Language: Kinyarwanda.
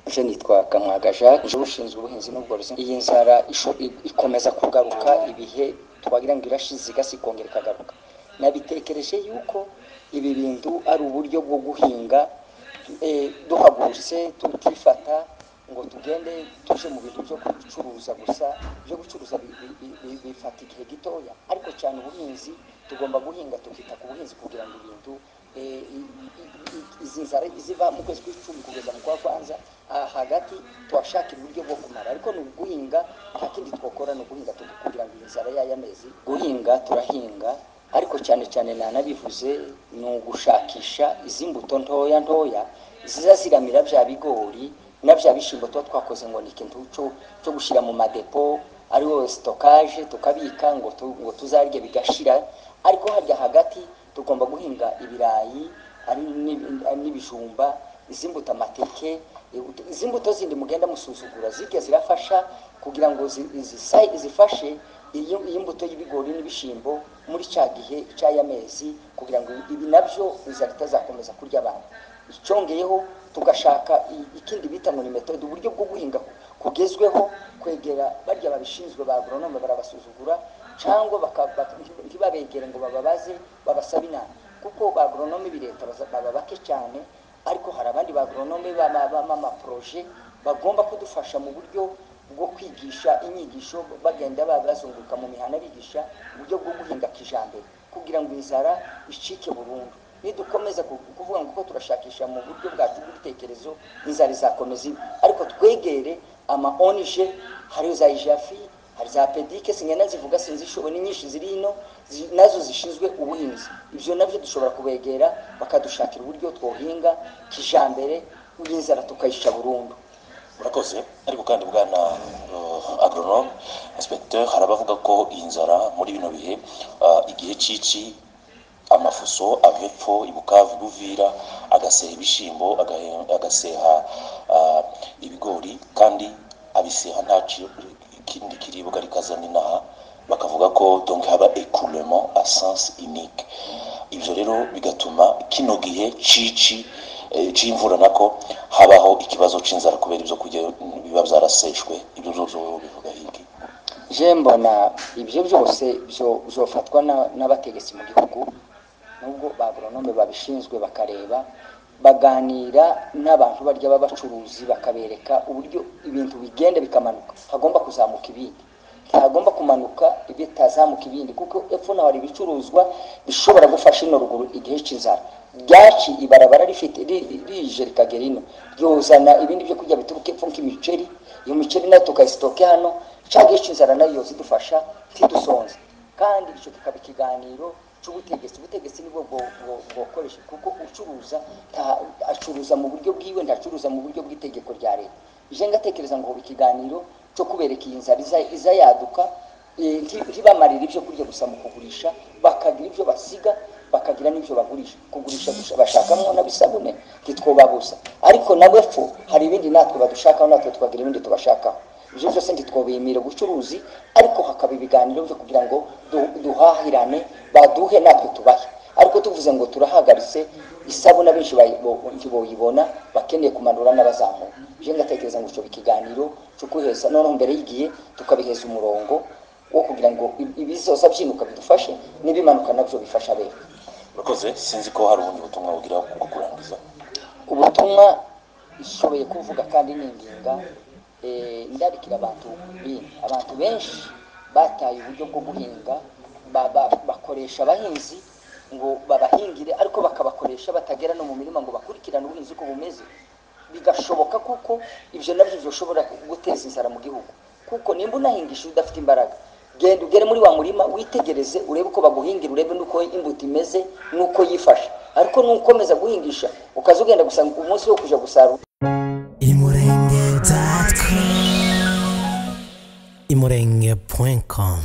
Je nitwa Kamwaga Jacques je ushinzwe ubuhinzi n'ubworozi iyi nzara isho- i- ikomeza kugaruka ibihe twagira ngo irashize igasi ikongera ikagaruka nabitekereje yuko ibi bintu ari uburyo bwo guhinga eh, duhagurutse tutifata ngo tugende tuje mu bintu byo gucuruza gusa byo gucuruza bi- bi- bi- bi- bifata igihe gitoya ariko cyane ubuhinzi tugomba guhinga tukita ku buhinzi kugira ngo ibintu eh, i- i- i- izi nzara ziva mu kwezi kw'icumi kugeza mu kwa kwanza aha hagati twashaka uburyo bwo kumara ariko ni uguhinga nta kindi twakora ni uguhinga tu- kugira ngo iyi nzara y'aya mezi guhinga turahinga ariko cyane cyane nanabivuze ni ugushakisha izi mbuto ntoya ntoya ziza ziramira bya bigori na bya bishyimbo tuba twakoze ngo ni ikintu cyo cyo gushyira mu madepo ariwo sitokaje tukabika ngo tu- ngo tuzarye bigashira ariko harya hagati tugomba guhinga ibirayi ari n'ibi- ari n'ibijumba izi mbuto amateke izi mbuto zindi mugenda musuzugura zijya zirafasha kugira ngo zi- zi- zifashe iyo iyo mbuto y'ibigori n'ibishyimbo muri cya gihe cy'aya mezi kugira ngo ibi nabyo inzara itazakomeza kurya abantu icyongeyeho tugashaka i- ikindi bita ngo ni metode uburyo bwo guhinga kugezweho kwegera barya babishinzwe ba agoronome barabasuzugura cyangwa baka- baka- ntibabegere ngo bababaze babasabe inama kuko ba agoronome bireta baba bake cyane ariko hari abandi ba agoronome b'amaporoje bagomba kudufasha mu buryo bwo kwigisha inyigisho bagenda ba- bazunguruka mu mihanda bigisha uburyo bwo guhinga kijambere kugira ngo inzara icike burundu nidukomeza ku- kuvuga ngo uko turashakisha mu buryo bwacu bw'ibitekerezo inzara izakomeza ibe ariko twegere ama ONG hari za ijafi hari za pedike singana zivuga sinzi ishobo ni nyinshi ziri ino zi- nazo zishinzwe ubuhinzi ibyo nabyo dushobora kubegera bakadushakira uburyo twohinga kijambere inzara tukayisha burundu murakoze ariko kandi bwana uh, agronome inspecteur hari abavuga ko inzara muri bino bihe uh, igihe cici amafuso ava epfo ibukavu buvira agaseha ibishyimbo agahe- agaseha uh, ibigori kandi abiseha nta ci- ikindi kiribwa rikazana inaha bakavuga ko donc haba écoulement à sens unique ibyo rero bigatuma kino gihe cici eh, c'imvura nako habaho ikibazo c'inzara kubera ibyo kurya biba byaraseshwe ibyo byose bivuga hiki je mbona ibyo byose byo byofatwa na- n'abategetsi mu gihugu nubwo ba agoronome babishinzwe bakareba baganira n'abantu barya b'abacuruzi bakabereka uburyo ibintu bigenda bikamanuka hagomba kuzamuka ibindi ntihagomba kumanuka bitazamuka ibindi kuko epfo naho hari ibicuruzwa bishobora gufasha ino ruguru igihe cy'inzara ryaci ibarabara rifite ri- rije rikagera ino ryuzana ibindi byo kurya bituruka epfo nk'imiceri iyo miceri nayo tukayisitoke hano cyangwa iyo inzara nayo zidufasha ntidusonze kandi icyo kikaba ikiganiro cy'ubutegetsi ubutegetsi nibwo bwo- bwo- bwokoresha kuko ucuruza nta- acuruza mu buryo bwiwe ntacuruza mu buryo bw'itegeko rya leta ije ngatekereza ngo ikiganiro cyo kubereka iyi nzara iza- izayaduka eh, nti- ntibamarire ibyo kurya gusa mu kugurisha bakagira ibyo basiga bakagira n'ibyo bagurisha kugurisha gusa bashakamo n'abisabune ntitwobabuza ariko nabo epfo hari ibindi natwe badushakaho natwe tukagira ibindi tubashakaho ibyo byose ntitwobimira ubucuruzi ariko hakaba ibiganiro byo kugira ngo du- duhahirane baduhe natwe tubahe ariko tuvuze ngo turahagaritse isabune abenshi bayibo- ntiboyibona bakeneye kumanura n'abazamura ibyo ngatekereza ngo icyo ikiganiro cyo kwiheza noneho mbere y'igihe tukabiheza umurongo wo kugira ngo ibi- ibizoza byinuka bidufashe n'ibimanuka nabyo bifasha bene murakoze sinzi ko hari ubundi butumwa bugira bwo kurangiza ubutumwa ishoboye kuvuga kandi ninginga eh, ndarikira abantu bindi abantu benshi bataye uburyo bwo guhinga ba- ba- bakoresha abahinzi ngo babahingire ariko bakabakoresha batagera no mu mirima ngo bakurikirane ubuhinzi uko bumeze bigashoboka kuko ibyo nabyo bishobora guteza inzara mu gihugu kuko nimba unahingisha udafite imbaraga genda ugere muri wa murima witegereze urebe uko baguhingira urebe n'uko imbuto imeze n'uko yifashe ariko nukomeza guhingisha ukaza ugenda gusa umunsi wo kujya gusarura imurenge.com